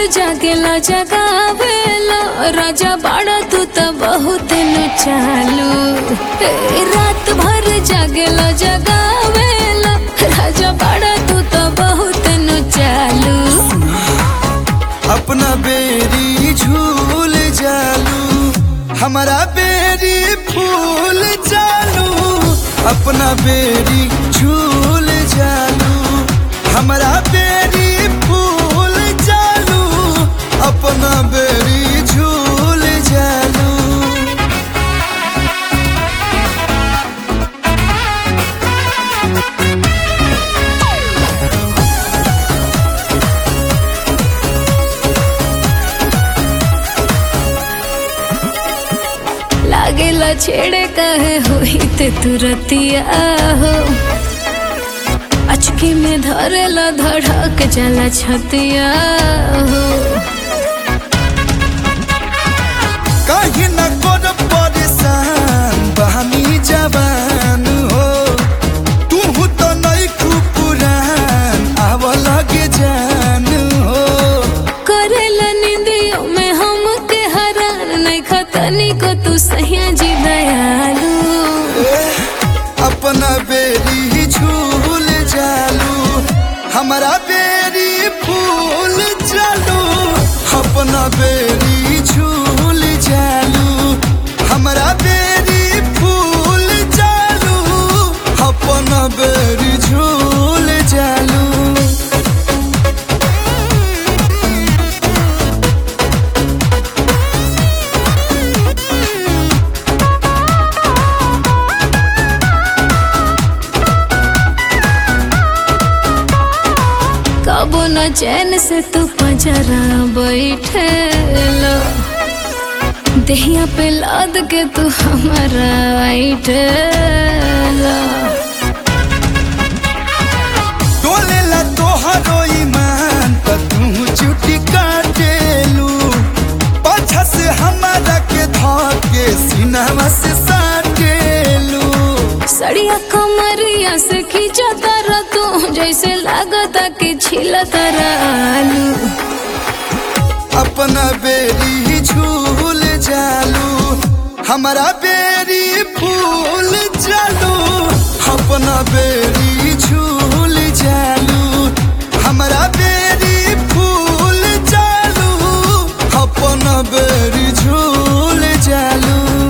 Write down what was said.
जागेला जगावेला राजा बाड़ा तू त बहुत न चालू ए, रात भर जागेला जगावेला राजा बाड़ा तू त बहुत न चालू अपना बेरी झूल जालू हमारा बेरी फूल जालू अपना बेरी झूल जालू हमारा बेरी फूल जालू अपना बेरी झूल जालू लागेला छेड़े कहे होई ते तुरतिया हो अचकी में धरेला धड़क जाला छतिया हो कहीं न कर परेशान बहनी जवान हो तू तो नहीं पुरान आव लगे जान हो करेला निंदियों में हम के हरान नहीं खतनी को तू सहिया जी दयालु अपना बेरी झूल जालू हमारा बेरी फूल जालू अपना बेरी झूल जालू हमारा बेरी फूल जालू अपना बेरी झूल जालू कबो न चैन से तू पजरा बैठे लो दहिया पे लाद के तू हमारा बैठे लो डोलेला तोहरो ईमान त तू चुटी काटेलू पाछा से हमारा के धके सीनावा से साटेलू सड़िया कमरिया से खींचा तारा तू जैसे लागता कि छिला तारा आलू अपना बेरी झूल जालू हमारा बेरी